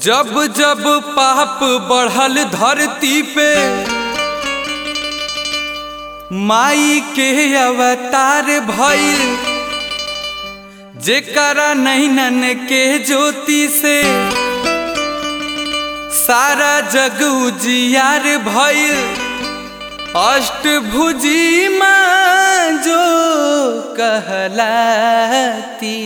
जब जब पाप बढ़ल धरती पे माई के अवतार भइल जेकरा नैनन के ज्योति से सारा जग उजियार भइल अष्टभुजी माँ जो कहलाती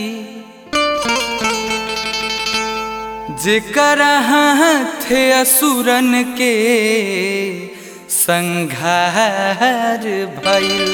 जेकर हाथ असुरन के संघार भइल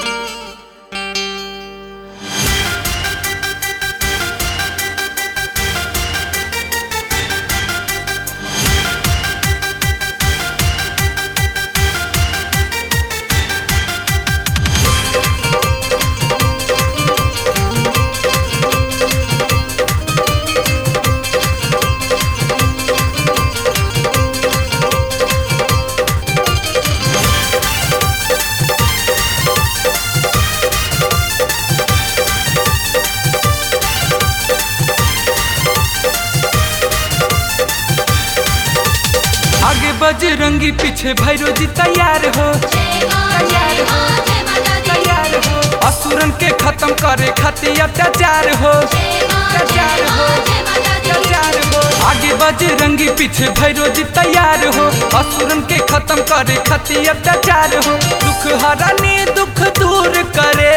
आगे बजरंगी पीछे भैरो जी तैयार हो तैयार हो तैयार हो असुरन के खत्म करे खातिर अत्याचार हो अत्याचार हो अत्याचार हो आगे बजरंगी पीछे भैरो जी तैयार हो असुरन के खत्म करे खातिर अत्याचार हो दुख हरानी दुख दूर करे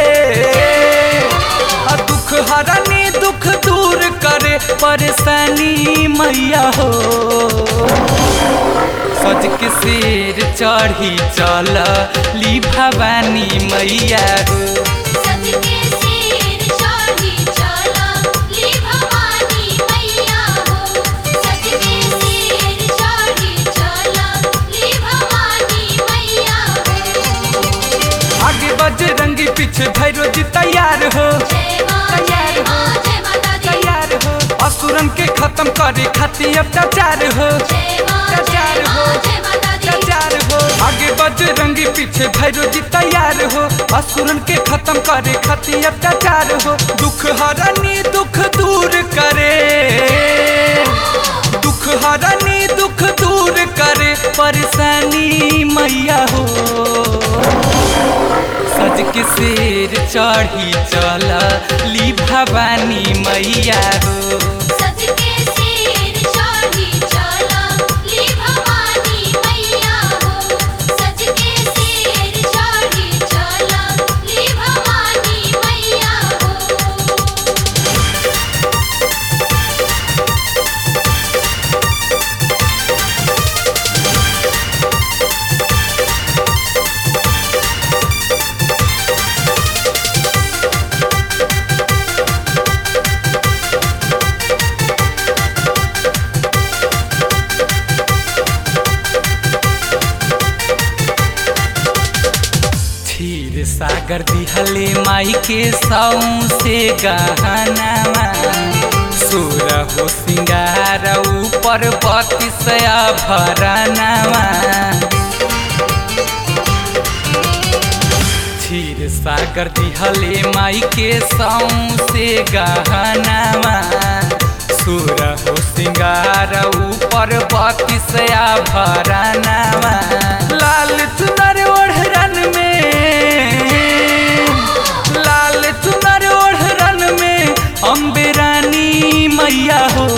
आ दुख हरानी दुख दूर करे परेशानी मैया हो सज के शेर चढ़ी चल ली भवानी मैया हो सज के सिर चढ़ी चला ली भवानी मैया हो सज के सिर चढ़ी चला ली भवानी मैया हो आगे बजरंगी पीछे भैरो जी तैयार हो जय मां जय मां जय माता दी तैयार हो असुरन के खत्म करे खातिर अत्याचार हो जय मां जय तैयार हो मां जय माता दी तैयार हो आगे बजरंगी पीछे भैरो जी तैयार हो असुरन के खत्म करे खातिर अत्याचार हो दुख हरानी दुख दूर करे दुख हरानी दुख दूर करे परेशानी मैया हो सज के शेर चढ़ी चला ली भवानी मैया हो सज के सिर चढ़ी चला ली भवानी मैया हो सज के सिर चढ़ी चला ली भवानी मैया हो क्षीर सागर दिहले माई के साऊ से गहनावा सुर हो सिंगार ऊपर बत्तीसया भरनावा क्षीर सागर दिहले माई के साऊ से गहनावा सुर हो सिंगार ऊपर बत्तीसया भरनावा लाल चुनर ओढ़रन में लाल चुनर ओढ़रन में अम्बे रानी मैया हो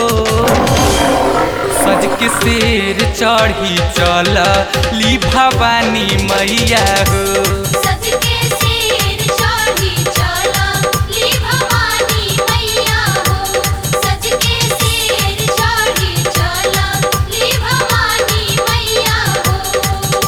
सज के शेर चढ़ी चल ली भवानी मैया हो सज के सिर चढ़ी चला ली भवानी मैया हो सज के सिर चढ़ी चला ली भवानी मैया हो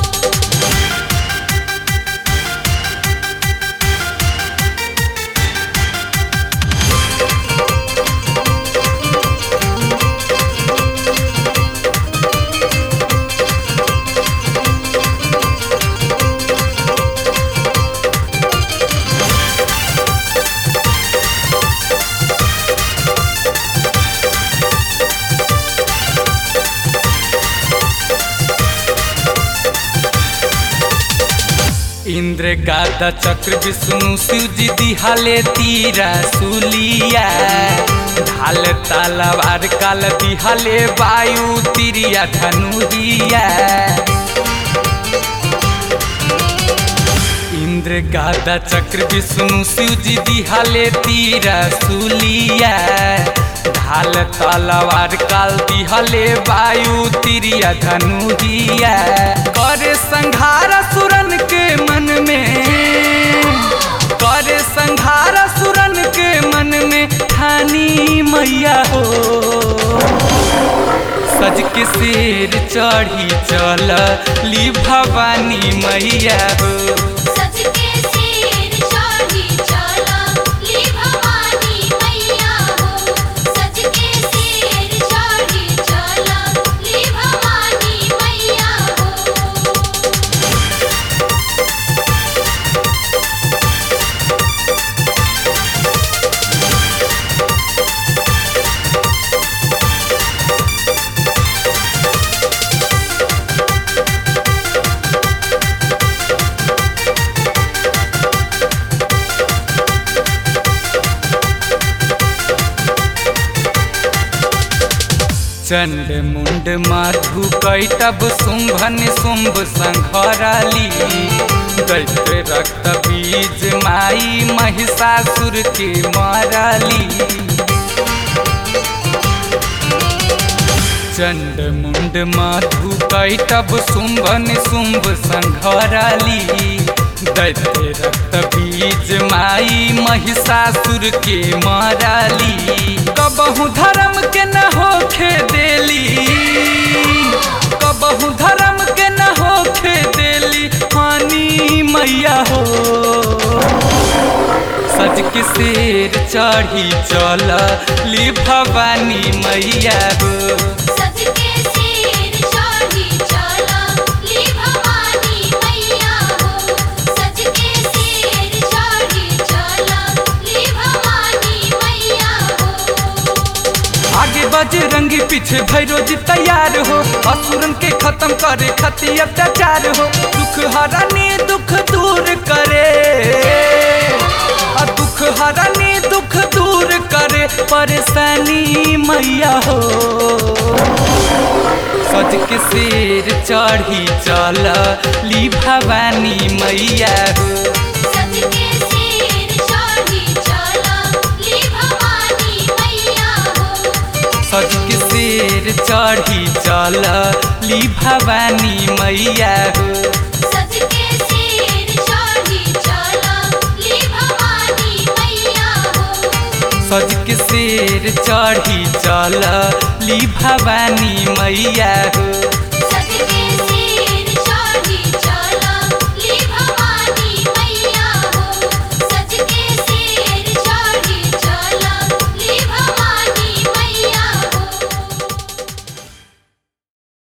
इंद्र गादा चक्र विष्णु शिव जी दिहाले तीरा सुलिया ढाल तालावार काल दिहाले वायु तिरिया धनुरिया इंद्र गादा चक्र विष्णु शिव जी दिहाले तीरा सुलिया ढाल तलवार काल दिहले वायु तिरिया धनुरिया करे संघार सुरन के मन में करे संघार सुरन के मन में ठानी मैया हो सज के शेर चढ़ी चल ली भवानी मैया हो सज के सिर चढ़ी चला ली भवानी मैया हो सज के सिर चढ़ी चला ली भवानी मैया हो चंड मुंड माधु कैटब शुंभन शुंभ संघराली दैत्य रक्त बीज माई महिषासुर के माराली चंड मुंड माधु कैटब शुंभन शुंभ संघराली दैत्य रक्त बीज माई महिषासुर के माराली कबहू धर्म के न होखे देली कबहू धर्म के न होखे देली हानि मैया हो सज के शेर चढ़ी चल ली भवानी मैया हो सज के सिर चढ़ी चला ली भवानी मैया हो सज के सिर चढ़ी चला ली भवानी मैया हो आगे बजरंगी पीछे भैरोजी तैयार हो असुरन के खत्म करे खती अत्याचार हो दुख हरानी दुख दूर करे आ दुख हरानी दुख दूर करे परेशानी मैया हो सज के शेर चढ़ी चल ली भवानी मैया हो सज के सिर चढ़ी चला ली भवानी मैया हो सज के शेर चढ़ी चल ली भवानी मैया हो सज के सिर चढ़ी चला ली भवानी मैया हो सज के शेर चढ़ी चल ली भवानी मैया हो